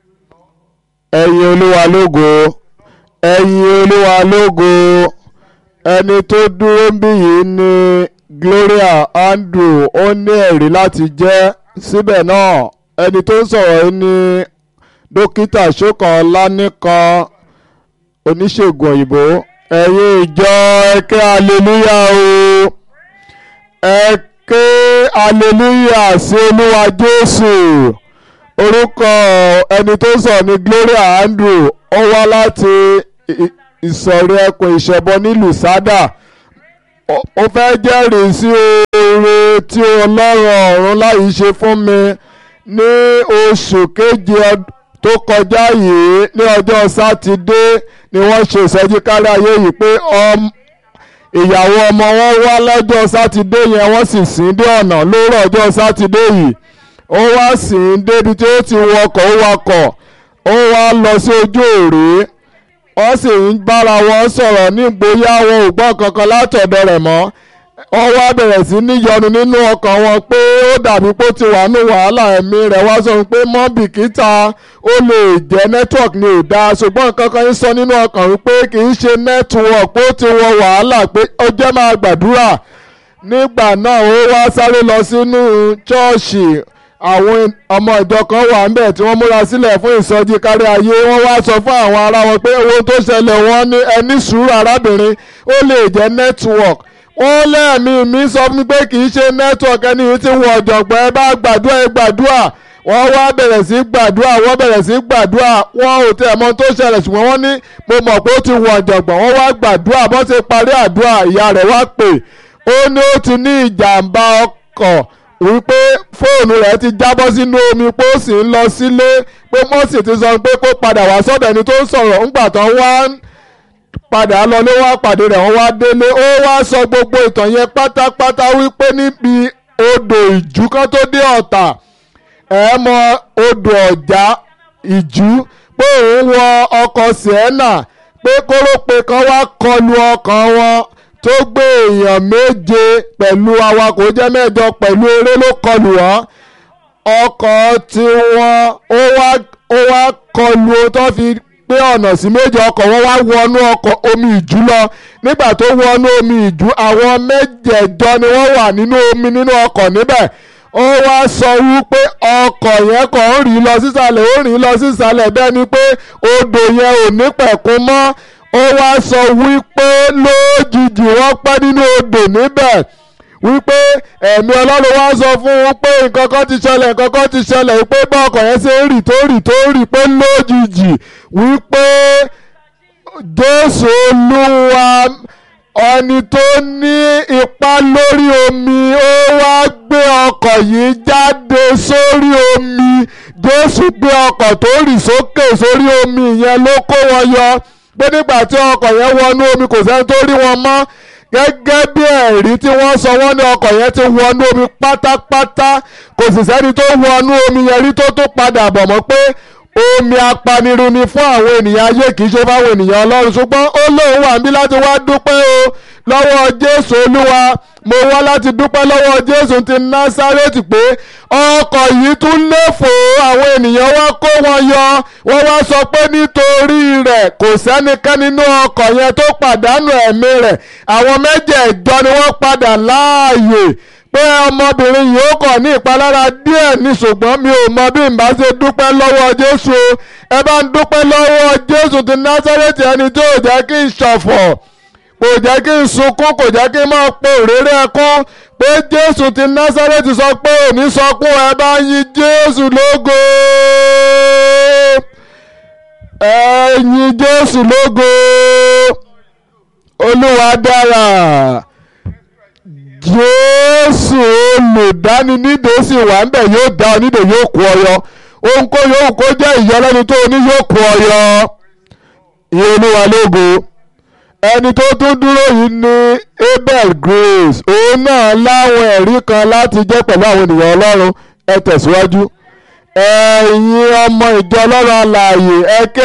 ẹ̀yin olúwa lógo ẹ̀yin olúwa lógo ẹni tó dúró ń bí yìí ni Gloria Andrew ó ní ẹ̀rí láti jẹ́ síbẹ̀ náà ẹni tó ń sọ̀rọ̀ yìí ni dókítà Ṣókan Ọláníkan oníṣègùn òyìnbó ẹ̀yin ìjọ ẹ ké aleluya o ẹ ké aleluya sí olúwa Jésù orúkọ ẹni tó ń sọ̀rọ̀ ni Gloria Andrew ó wá láti ìsọ̀rí ẹkùn ìṣẹ̀bọ nílùú sádà ó fẹ́ jẹ́rìí sí oore tí ọlọ́run ọ̀run láyìí ṣe fún mi ní oṣù keje tó kọjá yìí ní ọjọ́ sátidé ni wọ́n ṣe ìsọjí kárí ayé yìí pé ìyàwó ọmọ wọn wá lọ́jọ́ sátidé yẹn wọ́n sì sìn dé ọ̀nà lóòrọ̀ ọjọ́ sátidé yìí ó wá sìn débi tí ó ti wọkọ̀ ó wakọ̀ ó wá lọ sí ojú òré wọ́n sì ń bára wọn sọ̀rọ̀ ní bóyá wọn ò gbọ́ kankan látọ̀dọ̀ rẹ̀ mọ́ wọ́n wá bẹ̀rẹ̀ sí níyọnu nínú ọkàn wọn pé ó dàbí pé ó ti wà ní wàhálà ẹ̀mí rẹ̀ wá sọ pé mọ́ bìkítà ó lè jẹ́ network ni ò dáa ṣùgbọ́n kankan ń sọ nínú ọkàn wípé kì í ṣe network pé ó ti wọ wàhálà pé ó jẹ́ máa gbàdúrà nígbà náà ó wá sáré lọ sínú ṣọ́ọ̀ṣì àwọn ọmọ ìjọ kan wà ń bẹ̀ tí wọ́n múra sílẹ̀ fún ìsọjí kárí ayé wọ́n wá sọ fún àwọn ará wọn pé owó tó ṣẹlẹ̀ wọ́n ní ẹni sùúrù arábìnrin ó lè jẹ́ network wọ́n lẹ́ẹ̀mí mi sọ fún mi pé kì í ṣe network ẹni yìí ti wọ ọ̀jọ̀gbọ́n ẹ bá gbàdúrà ẹ gbàdúrà wọ́n wá bẹ̀rẹ̀ sí gbàdúrà wọ́n bẹ̀rẹ̀ sí gbàdúrà wọ́n ò tẹ̀ mọ́ tó ṣẹlẹ̀ ṣùgbọ́n wọ́n ní mo mọ̀ pé ó ti wọ ọ̀jọ̀gbọ́n wọ́n wá gbàdúrà bọ́n ṣe parí àdúrà ìyá rẹ̀ wá pè ó ní ó ti ní ìjàmbá ọkọ̀ wípé fóònù rẹ̀ ti jábọ́ sínú omi pé ó sì ń lọ sílé pé mọ́sì ti sọ pé kó padà wá sọ́dọ̀ ẹni tó ń sọ̀rọ̀ ńgbà tán wá padà lọlé wá pàdé rẹ̀ wọ́n wá délé ó wá sọ gbogbo ìtàn yẹn pátápátá wípé níbi odò ìjú kan tó dé ọ̀tà ẹ̀ mọ odò ọ̀já ìjú pé òun wọ ọkọ̀ sienna pé kórópè kan wá kọlu ọkàn wọn tó gbé èèyàn méje pẹ̀lú awakọ̀ jẹ́ mẹ́jọ pẹ̀lú eré ló kọlù wọ́n ọkọ̀ tí wọ́n ó wá ó wá kọlù tó fi pé ọ̀nà sí méje ọkọ̀ wọn wá wọnú ọkọ̀ omi ìjú lọ nígbà tó wọnú omi ìjú àwọn mẹ́jẹ̀ẹ̀jọ ni wọ́n wà nínú omi nínú ọkọ̀ níbẹ̀ ó wá sọ wípé ọkọ̀ yẹn kàn ń rìn lọ sísàlẹ̀ ó rìn lọ sísàlẹ̀ bẹ́ẹ̀ ni pé odò yẹn ò ní pẹ̀kun mọ́ ó wá sọ wípé lójijì wọ́n pẹ́ nínú odò níbẹ̀ wípé ẹ̀mí ọlọ́run wá sọ fún un pé nǹkan kan ti ṣẹlẹ̀ nǹkan kan ti ṣẹlẹ̀ wípé bá ọkọ̀ yẹn ṣe ń rì tó rì tó rì pé lójijì wípé jésù olúwa ẹni tó ní ipá lórí omi ó wá gbé ọkọ̀ yìí jáde sórí omi jésù gbé ọkọ̀ tó rì sókè sórí omi yẹn ló kó wọn yọ pé nígbà tí ọkọ̀ yẹn wọnú omi kò sẹ́ni tó rí wọn mọ́ gẹ́gẹ́ bí ẹ̀rí tí wọ́n sọ wọ́n ní ọkọ̀ yẹn ti wọnú omi pátápátá kò sì sẹ́ni tó wọnú omi yẹn rí tó tó padà bọ̀ mọ́ pé omi apanirun ni fún àwọn ènìyàn ayé kì í ṣe fáwọn ènìyàn ọlọ́run ṣùgbọ́n ó lóun wà níbí láti wá dúpẹ́ o lọ́wọ́ jésù olúwa mo wá láti dúpẹ́ lọ́wọ́ jésù ti násárẹ́tì pé ọkọ̀ yìí tún léfò àwọn ènìyàn wá kó wọn yọ wọ́n wá sọ pé nítorí rẹ̀ kò sẹ́nikẹ́ni nínú ọkọ̀ yẹn tó pàdánù ẹ̀mí rẹ̀ àwọn mẹ́jẹ̀ẹ̀jọ ni wọ́n padà láàyè pé ọmọbìnrin yìí ó kàn ní ìpalára díẹ̀ ní ṣùgbọ́n mi ò mọ bí n bá ṣe dúpẹ́ lọ́wọ́ jésù ẹ bá ń dúpẹ́ lọ́wọ́ jésù ti násárẹ́tì ẹni tó jẹ́ kí n ṣọ̀fọ̀ kò jẹ́ kí n sunkún kò jẹ́ kí n máa po òréré ẹkún pé jésù ti násárẹ́tì sọ pé òní sọkún ẹ bá yin jésù lógo ẹ yin jésù lógo olúwa dára jésù olùdáninídè sì wà ń bẹ̀ yóò dá onídè yóò kú ọyọ ohun kó yóò kó jẹ́ ìyọlẹ́nu tó ní yóò kú ọyọ ìyẹn olúwa lógo ẹni tó tún dúró yìí ni abel grace òun náà láwọn ẹ̀rí kan láti jẹ́ pẹ̀lú àwọn ènìyàn ọlọ́run ẹ tẹ̀síwájú ẹ̀yin ọmọ ìjọ ọlọ́run alààyè ẹ kí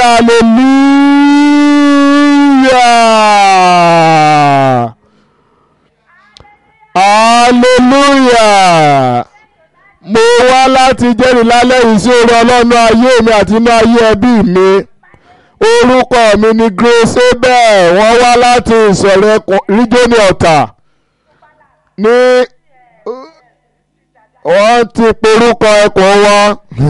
hallelujah hallelujah mo wá láti jẹ́rìí lálẹ́ yìí sí orí ọlọ́run ayé mi àti inú ayé ẹbí mi orúkọ mi ni Grace abel wọ́n wá láti ìsọ̀rọ̀ ríjónì ọ̀tà ní wọ́n ti porúkọ ẹkùn wọn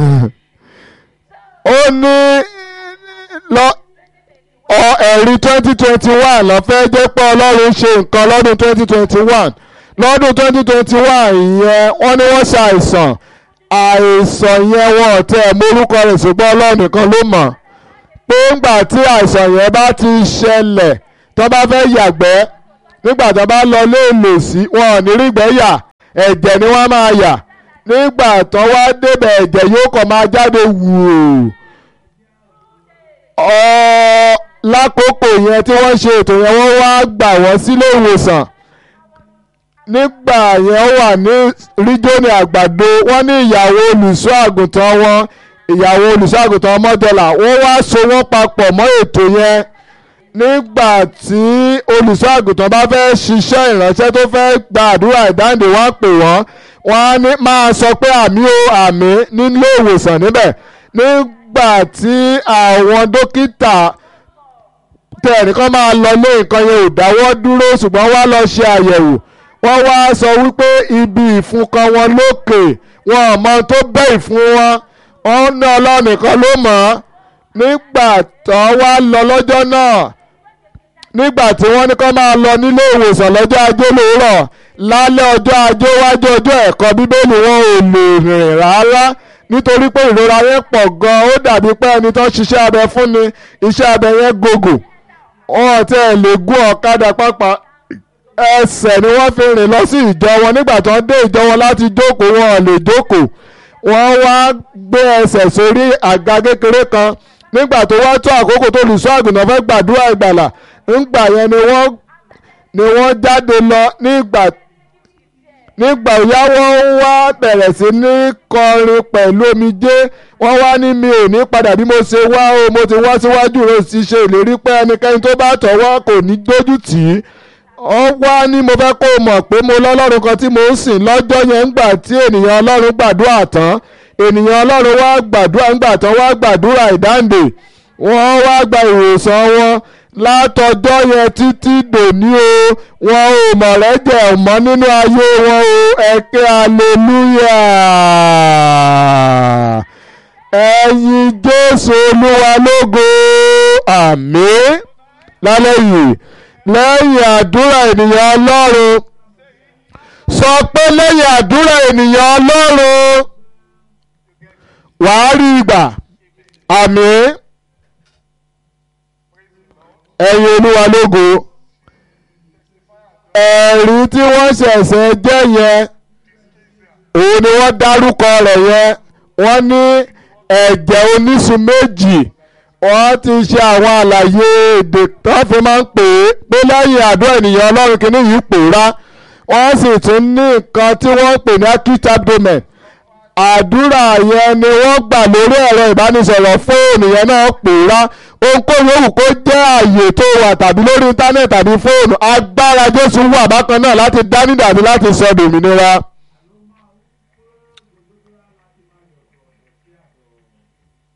ó ní lọ ọ ẹ̀rí twenty twenty one lọ fẹ́ jẹ́ pé ọlọ́run ṣe nǹkan lọ́dún twenty twenty one lọ́dún twenty twenty one yẹn wọ́n ní wọ́n ṣe àìsàn àìsàn yẹn wọn ò tẹ́ ẹ̀ mórúkọ rẹ̀ ṣùgbọ́n ọlọ́run nìkan ló mọ̀ pé ńgbà tí àìsàn yẹn bá ti ṣẹlẹ̀ tó bá fẹ́ yàgbẹ́ nígbà tó bá lọ léèlò sí wọn ò ní rígbẹ́ yà ẹ̀jẹ̀ ni wọ́n máa yà nígbà tó wá débẹ̀ ẹ̀jẹ̀ yóò kàn máa jáde wùú ọ lákòókò yẹn tí wọ́n ṣe ètò yẹn wọ́n wá gbà wọ́n sílé ìwòsàn nígbà yẹn wà ní ríjónì àgbàdo wọ́n ní ìyàwó olùṣọ́ àgùntàn wọn ìyàwó olùṣọ́ àgùntàn mọ́dọ́là wọ́n wá so wọ́n papọ̀ mọ́ ètò yẹn nígbà tí olùṣọ́ àgùntàn bá fẹ́ ṣiṣẹ́ ìránṣẹ́ tó fẹ́ gba àdúrà ìdáǹdè wọ́n pè wọ́n wọ́n á ní máa sọ pé àmì o àmì nílé ìwòsàn níbẹ̀ nígbà tí àwọn dókítà tẹ ẹnìkan máa lọ lé nǹkan yẹn ò dáwọ́ dúró ṣùgbọ́n wá lọ ṣe àyẹ̀wò wọ́n wá sọ wípé ibi ìfun kan wọn lókè wọn ò mọ tó bẹ́ ìfun wọn wọ́n ní ọlọ́run nìkan ló mọ̀ ọ́ nígbà tó wá lọ lọ́jọ́ náà nígbà tí wọ́n ní kó máa lọ nílé ìwòsàn lọ́jọ́ ajé lóòrọ̀ lálẹ́ ọjọ́ ajé wájú ọjọ́ ẹ̀kọ́ bíbélì wọn ò lè rìn rárá nítorí pé ìrora yẹn pọ̀ gan-an ó dàbí pé ẹni tó ṣiṣẹ́ abẹ fún ni iṣẹ́ abẹ yẹn gògò wọn tẹ́ ẹ lè gún ọ̀kadà pápá ẹsẹ̀ ni wọ́n fi rìn lọ sí ìjọ wọn nígbà tó ń dé ìjọ wọn láti jókòó wọn ò lè jókòó wọ́n wá gbé ẹsẹ̀ sórí àga kékeré kan nígbà tó wá tó àkókò tó lùsọ́ àgùntàn fẹ́ gbàdúrà ìgbàlà ńgbà yẹn ni wọ́n ni wọ́n jáde lọ nígbà nígbà òyá wọ́n wá bẹ̀rẹ̀ sí ní kọrin pẹ̀lú omijé wọ́n wá ní mi ò ní padà bí mo ṣe wá o mo ti wá síwájú rẹ̀ sì ṣe ìlérí pé ẹnikẹ́ni tó bá tọ̀wọ́ kò ní dójú tì í wọ́n wá ní mo fẹ́ kó o mọ̀ pé mo lọ́lọ́run kan tí mo ń sìn lọ́jọ́ yẹn ńgbà tí ènìyàn ọlọ́run gbàdúrà tán ènìyàn ọlọ́run wá gbàdúrà ńgbà tán wá gbàdúrà ìdáǹdè wọ́n wá gba ìwòsàn wọn látọjọ́ yẹn títí dòní o wọn ò mọ̀ rẹ́jẹ̀ mọ́ nínú ayé wọn o ẹ̀kẹ́ aleluya ẹ̀yin jésù olúwa lógo àmín lálẹ́ yìí lẹ́yìn àdúrà ènìyàn ọlọ́run sọ pé lẹ́yìn àdúrà ènìyàn ọlọ́run wàá rí ìgbà àmín ẹ̀yin olúwa lógo ẹ̀rí tí wọ́n ṣẹ̀ṣẹ̀ jẹ́ yẹn òun ni wọ́n dárúkọ rẹ̀ yẹn wọ́n ní ẹ̀jẹ̀ oníṣun méjì wọ́n ti ṣe àwọn àlàyé èdè tó fi máa ń pè é pé lẹ́yìn àdúrà ènìyàn ọlọ́run kìíní yìí pòórá wọ́n sì tún ní nǹkan tí wọ́n ń pè ní acute abdomen àdúrà yẹn ni wọ́n gbà lórí ẹ̀rọ ìbánisọ̀rọ̀ fóònù yẹn náà pòórá ohunkóhun yòówù kó jẹ́ àyè tó wà tàbí lórí íńtánẹ̀tì tàbí fóònù agbára jésù wà bákan náà láti dá nídàbí láti sọ dòmìnira.